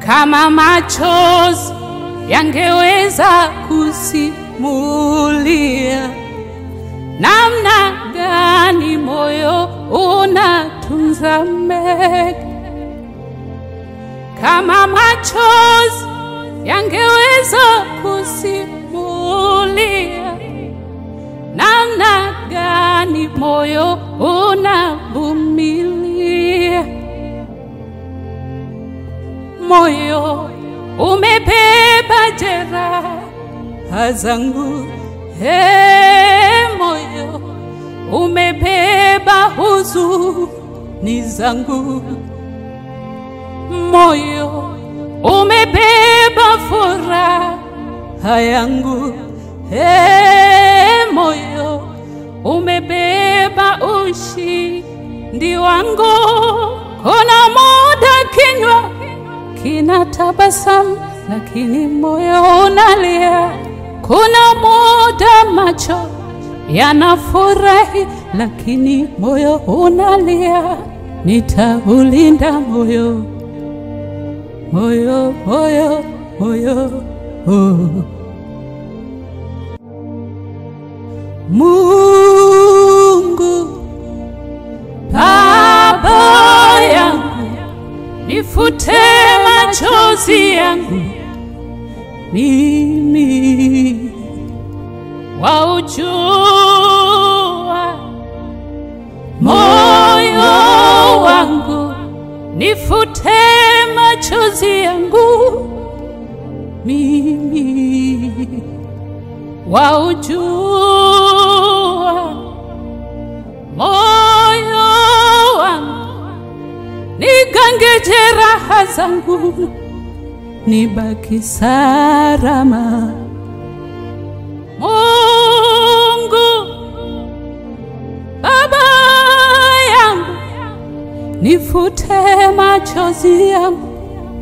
kama machozi yangeweza kusimulia namna gani moyo unatunza mengi, kama machozi yangeweza kusimulia namna gani moyo unavumilia. Moyo umebeba jeraha zangu, he, moyo umebeba huzuni zangu, moyo umebeba furaha yangu, he, moyo umebeba ushindi wangu. Kuna muda kinywa kina tabasamu, lakini moyo unalia. Kuna muda macho yanafurahi, lakini moyo unalia. Nitaulinda moyo, moyo, moyo, moyo, oh. Mungu Baba yangu, nifute machozi yangu mimi, waujua moyo wangu, nifute machozi yangu mimi, waujua moyo wangu, nigange jeraha zangu, nibaki salama. Mungu Baba yangu, nifute machozi yangu,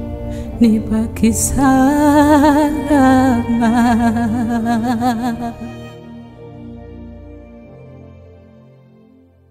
nibaki salama.